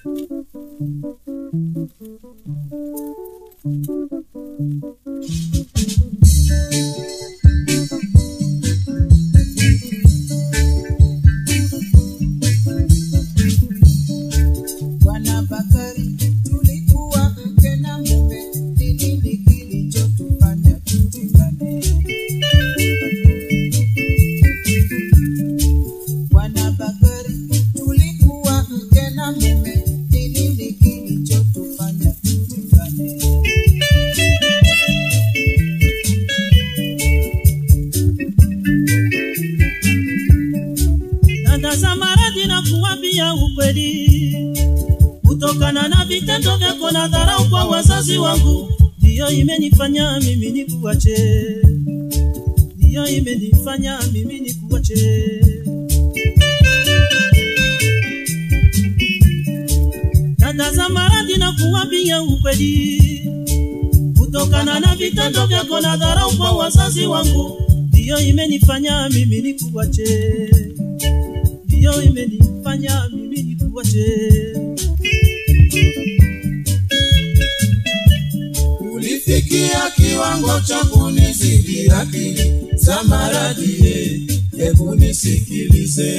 Bwana Bakari, tulikuwa mke na mume, ni nini kilichotufanya tutengane? Bwana Bakari, tulikuwa mke na mume, ni nini kilichotufanya tutengane? dada za maradhi na kuwambia ukweli kutokana na vitendo vyako na dharau kwa wazazi wangu ndiyo imenifanya mimi nikuache ndiyo imenifanya mimi nikuache dada za maradhi na kuwambia ukweli kutokana na vitendo vyako na dharau kwa wazazi wangu ndiyo imenifanya mimi nikuache ndiyo imenifanya mimi nikuache ulifikia kiwango cha kunizidi akili za maradhi, eh, hebu nisikilize.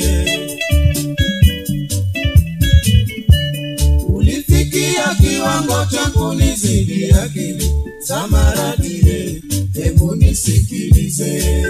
Ulifikia kiwango cha kunizidi akili za maradhi, eh, hebu nisikilize.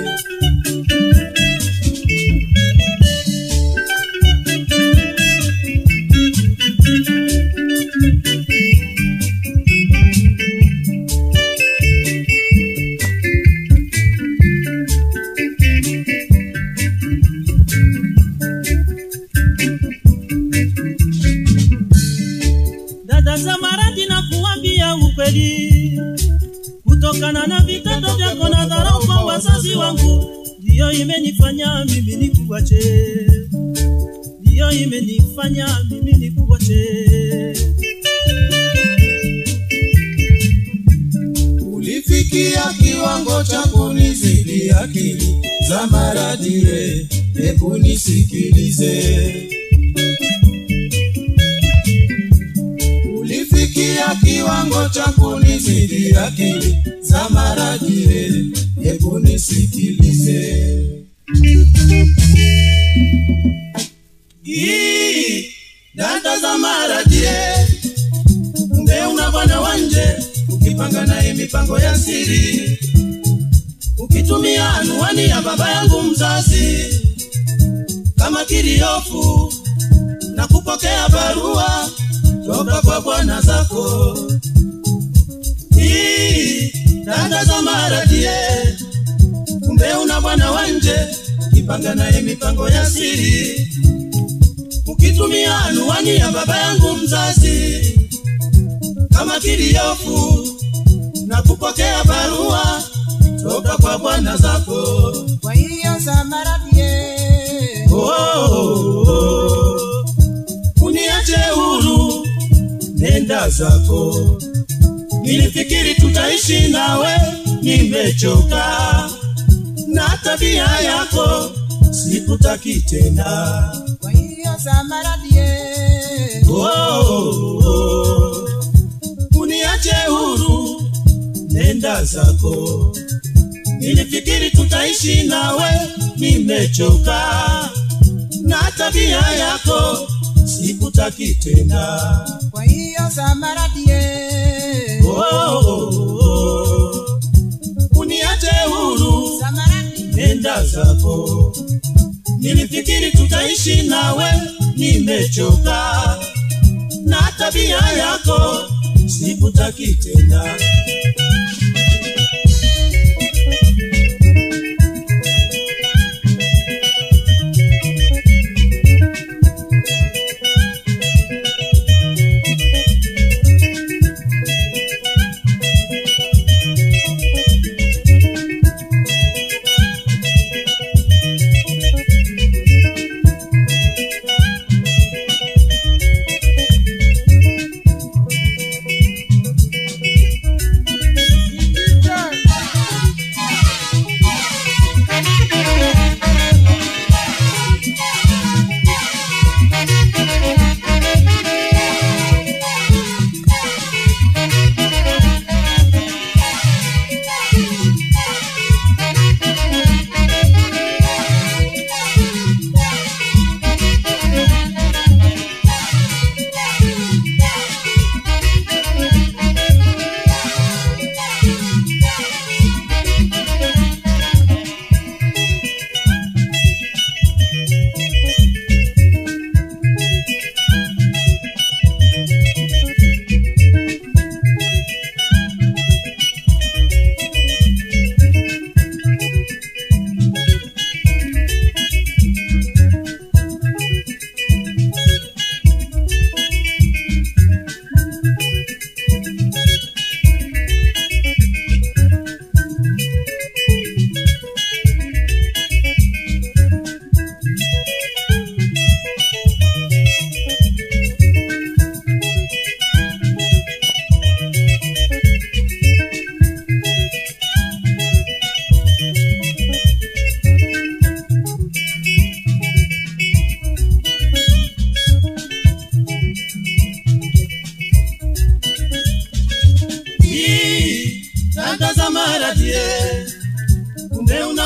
dada za maradhi na kuambia ukweli kutokana na vitendo vyako na dharau kwa wazazi wangu ndiyo imenifanya mimi nikuache ndiyo imenifanya mimi nikuache Ulifikia kiwango cha kunizidi akili za maradhi, eh, hebu nisikilize. Ulifikia kiwango cha kunizidi akili za maradhi, eh, hebu nisikilize. Ii, dada za maradhi, eh, kumbe una bwana wanje ukipanga naye mipango ya siri ukitumia anuani ya baba yangu mzazi kama kiriofu na kupokea barua toka kwa bwana zako Hii, dada za maradie kumbe una bwana wanje ukipanga naye mipango ya siri ukitumia anuani ya baba yangu mzazi kama kiliofu na kupokea barua toka kwa bwana zako. Kwa hiyo Samaradie, Oh, oh, oh. Uniache huru, nenda zako. Nilifikiri tutaishi nawe, nimechoka na tabia yako, sikutaki tena. kwa hiyo Samaradie, Oh, oh, oh. Uniache huru, nenda zako. Nilifikiri tutaishi nawe, nimechoka na tabia yako, sikutaki tena. kwa hiyo Samaradie, Oh, oh, oh. Uniache huru, Samaradie, nenda zako. Nilifikiri tutaishi nawe, nimechoka na tabia yako, sikutaki tena.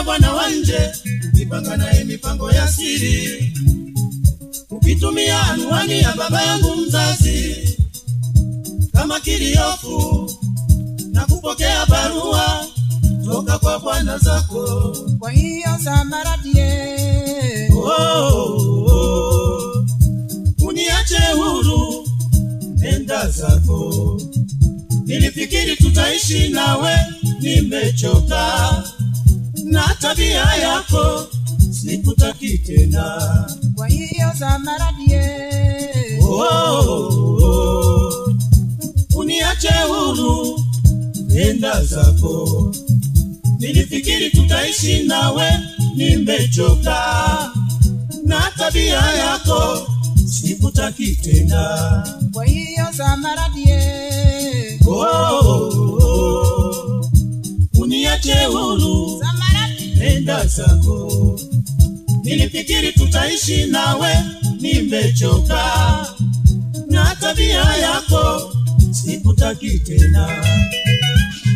bwana wa nje ukipanga naye mipango ya siri ukitumia anwani ya baba yangu mzazi kama kiliofu na kupokea barua toka kwa bwana zako kwa hiyo samaradie oh, oh, uniache huru nenda zako nilifikiri tutaishi nawe nimechoka na tabia yako sikutaki tena kwa hiyo samaradie oh, oh, uniache huru nenda zako nilifikiri tutaishi nawe nimechoka na tabia yako sikutaki tena kwa hiyo samaradie oh, oh, uniache huru samaradie nenda zako nilifikiri tutaishi nawe nimechoka na tabia yako sikutaki tena